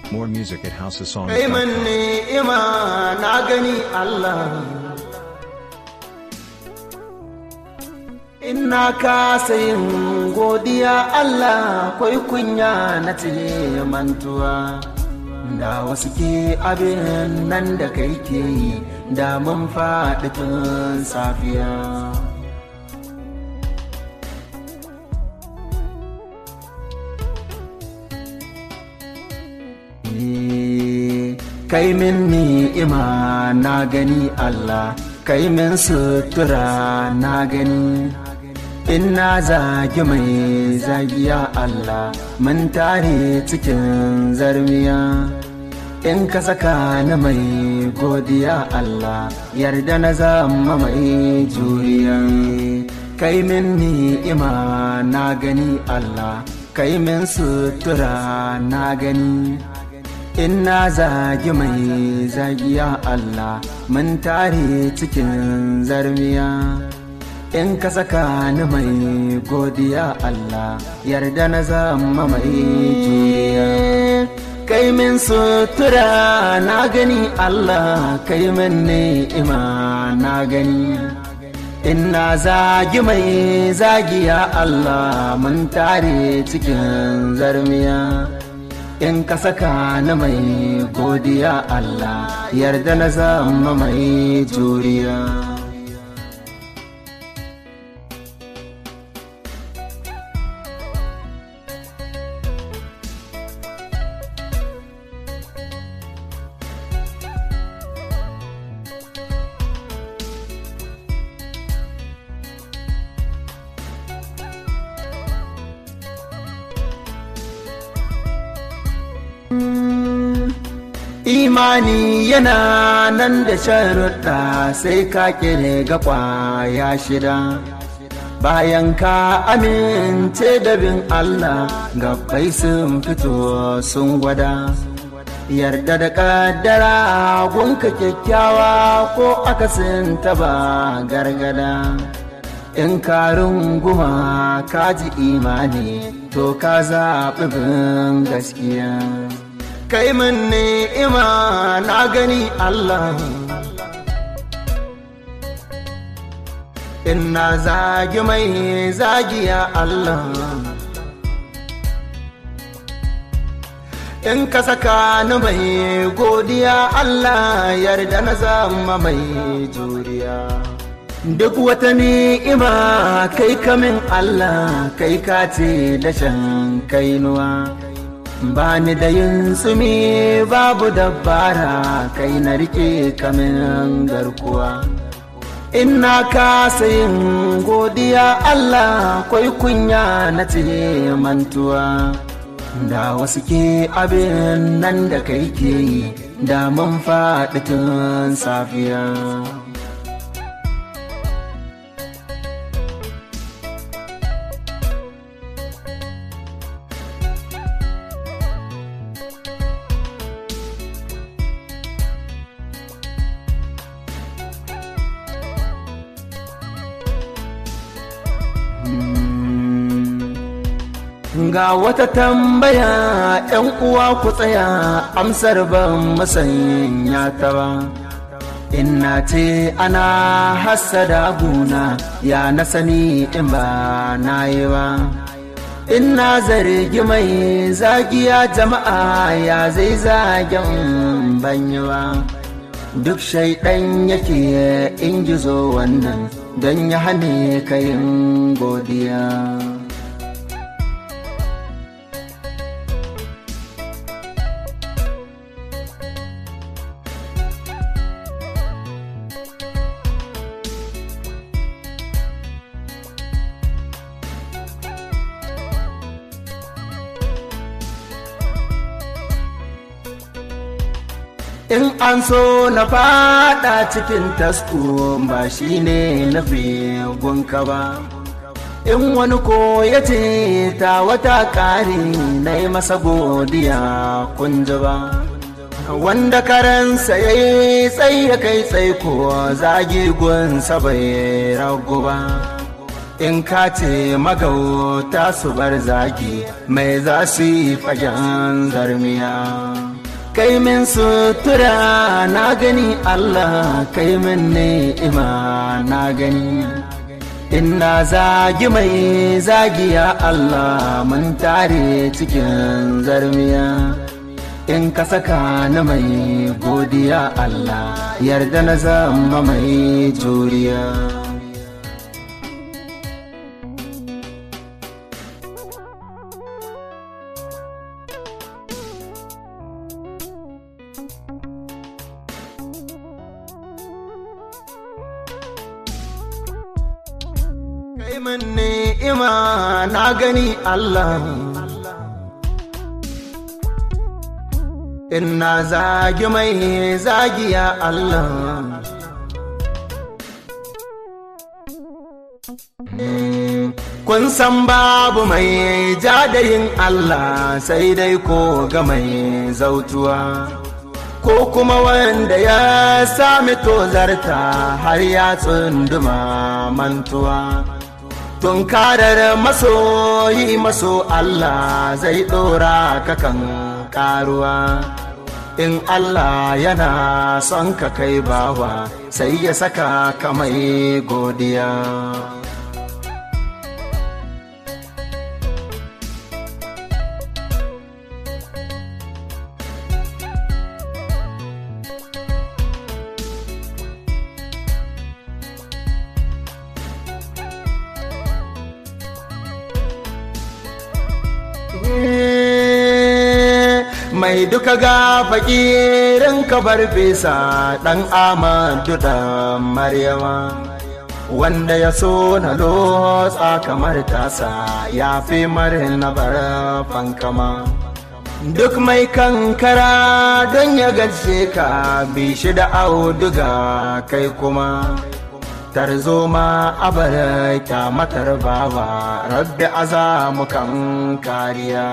More music at houseofsongs.com. kai man ni'ima na gani Allah Ina kasa yin godiya Allah kwai kunya na tile mantuwa da wasu ke abin nan da kai ke yi da mun faɗi tun safiya kai min ni'ima na gani Allah kai min sutura na gani in na zagi mai zagiya Allah mun tare cikin zarmiya in ka saka ni mai godiya Allah yarda na zama mai juriya kai min ni'ima na gani Allah kai min sutura na gani in na zagi mai zagiya Allah mun tare cikin zarmiya in ka saka ni mai godiya Allah yarda na zama mai juriya kai min sutura na gani Allah kai min ni'ima na gani in na zagi mai zagiya Allah mun tare cikin zarmiya in ka saka na mai godiya Allah yarda na zama mai juriya imani yana nan da sharuɗa sai ka kire ga ƙwaya shida bayan ka amince da bin Allah gabbai sun fito sun gwada yarda da ƙaddara gunka kyakkyawa ko akasin ba gargada in ka runguma ka ji imani to ka zaɓi bin gaskiya kai min ni'ima na gani Allah ina zagi mai zagiya Allah in ka saka ni mai godiya Allah yarda na zama mai juriya duk wata ni'ima kai kamin Allah kai ka ce dashen kainuwa ba ni da yin tsumi babu dabbara kai na rike kamin garkuwa ina kasa yin godiya Allah kwai kunya na ce mantuwa da wasu ke abin nan da kai ke yi da mun faɗi tun safiya Ga wata tambaya ‘yan uwa ku tsaya amsar ban masanya ta ba. Inna ce ana hassada guna ya na sani in ba na yi ba. Inna zargi mai zagiya jama'a ya zai zagen banyi ba. Duk shaidan yake in gizo wannan don ya hane kayin godiya. in an so na fada cikin tasko ba shi ne nufi gunka ba in wani ko ya ce ta wata ƙari na yi masa godiya kunji ba wanda karansa ya yi tsaye ya kai tsaiko zagi gunsa bai ragu ba in ka ce magauta su bar zagi mai za su yi fagen zarmiya kai min sutura na gani Allah kai min ni'ima na gani Inna zagi mai zagiya Allah mun tare cikin zarmiya in ka saka na mai godiya Allah yarda na zama mai juriya kai min ni'ima na gani Allah Inna zagi mai zagiya Allah Kun san babu mai jadayin Allah sai dai ko ga mai zautuwa ko kuma wanda ya sami tozarta har ya tsunduma mantuwa. tunkarar masoyi maso Allah zai ɗora kakan karuwa in Allah yana son ka kai bawa sai ya saka ka mai godiya mai duka ga fakirin kabar bisa ɗan amadu ɗan maryama wanda ya so na lotsa kamar tasa ya fi marin na bar fankama duk mai kankara don ya gaje ka bi shi da auduga kai kuma tarzoma abar kyamatar bawa rabbi azamu kan kariya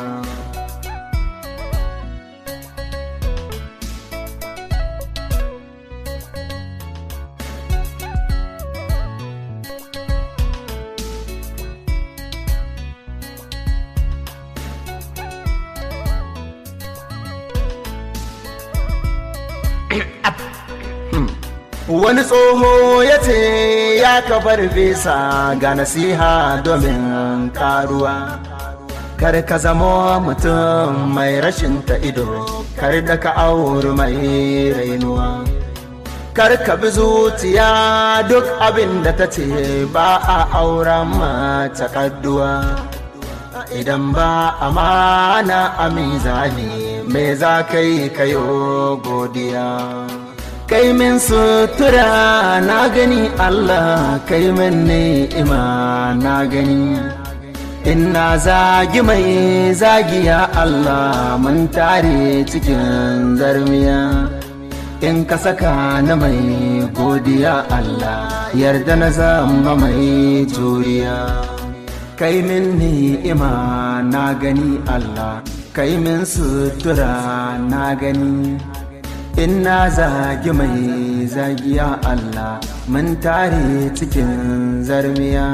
wani tsoho ya ce ya kabar bisa ga nasiha domin karuwa kar ka zamo mutum mai rashin ta ido kar da ka auri mai rainuwa kar ka bi zuciya duk abin da ta ce ba a auren mace kadduwa idan ba amana a mizani me za ka yi kayo godiya kai min sutura na gani Allah kai min ni'ima na gani Inna zagi mai zagiya Allah mun tare cikin zarmiya in ka saka na mai godiya Allah yarda na zama mai juriya kai min ni'ima na gani Allah kai min sutura na gani Inna zagi mai zagiya Allah mun tare cikin zarmiya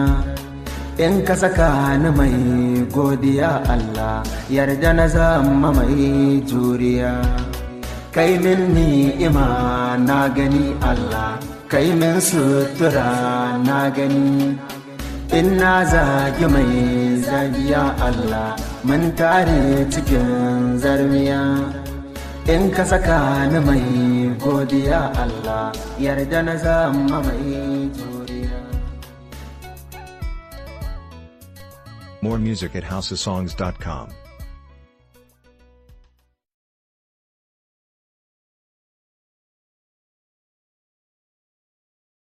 in ka saka ni mai godiya Allah yarda na zama mai juriya kai min ni'ima na gani Allah kai min sutura na gani in na zagi mai zagiya Allah mun tare cikin zarmiya in ka saka ni mai godiya Allah yarda na zama mai juriya More music at houseofsongs.com.